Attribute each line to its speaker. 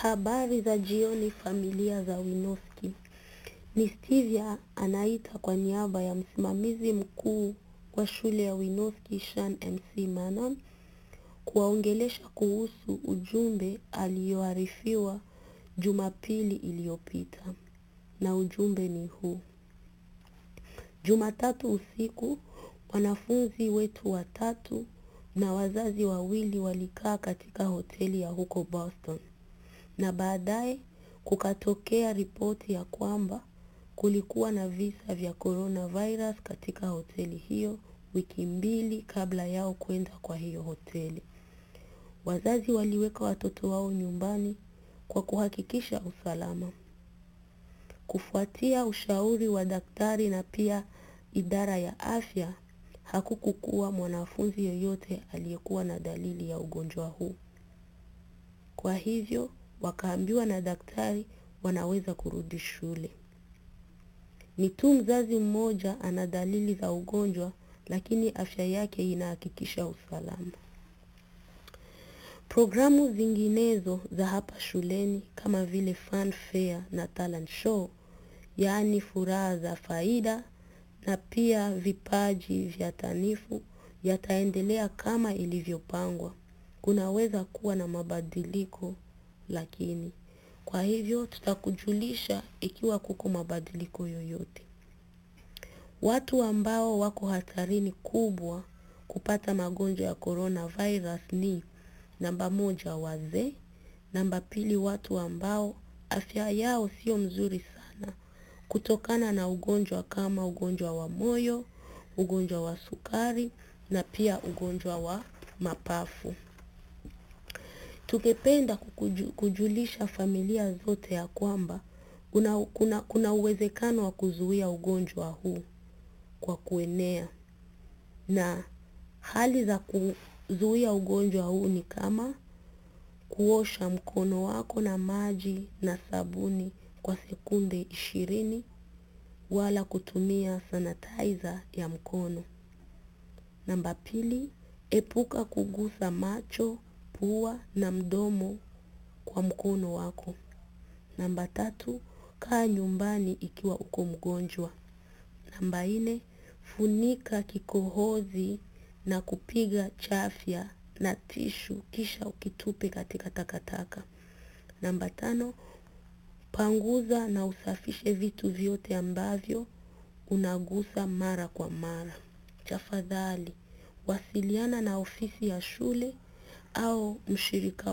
Speaker 1: Habari za jioni familia za Winoski. Ni Stevia anaita kwa niaba ya msimamizi mkuu wa shule ya Winoski Shan MC Manon kuwaongelesha kuhusu ujumbe aliyoarifiwa Jumapili iliyopita. Na ujumbe ni huu. Jumatatu usiku, wanafunzi wetu watatu na wazazi wawili walikaa katika hoteli ya huko Boston. Na baadaye kukatokea ripoti ya kwamba kulikuwa na visa vya coronavirus katika hoteli hiyo wiki mbili kabla yao kwenda kwa hiyo hoteli. Wazazi waliweka watoto wao nyumbani kwa kuhakikisha usalama. Kufuatia ushauri wa daktari na pia idara ya afya, hakukukuwa mwanafunzi yoyote aliyekuwa na dalili ya ugonjwa huu. Kwa hivyo, wakaambiwa na daktari wanaweza kurudi shule. Ni tu mzazi mmoja ana dalili za ugonjwa, lakini afya yake inahakikisha usalama. Programu zinginezo za hapa shuleni kama vile fun fair na talent show, yaani furaha za faida na pia vipaji vya tanifu yataendelea kama ilivyopangwa. Kunaweza kuwa na mabadiliko lakini. Kwa hivyo tutakujulisha ikiwa kuko mabadiliko yoyote. Watu ambao wako hatarini kubwa kupata magonjwa ya coronavirus ni namba moja wazee, namba pili watu ambao afya yao sio mzuri sana kutokana na ugonjwa kama ugonjwa wa moyo, ugonjwa wa sukari na pia ugonjwa wa mapafu. Tungependa kukuju, kujulisha familia zote ya kwamba kuna, kuna, kuna uwezekano wa kuzuia ugonjwa huu kwa kuenea na hali za kuzuia ugonjwa huu ni kama kuosha mkono wako na maji na sabuni kwa sekunde ishirini wala kutumia sanitizer ya mkono. Namba pili, epuka kugusa macho, pua na mdomo kwa mkono wako. Namba tatu, kaa nyumbani ikiwa uko mgonjwa. Namba nne, funika kikohozi na kupiga chafya na tishu kisha ukitupe katika takataka. Namba tano, panguza na usafishe vitu vyote ambavyo unagusa mara kwa mara. Tafadhali, wasiliana na ofisi ya shule au mshirika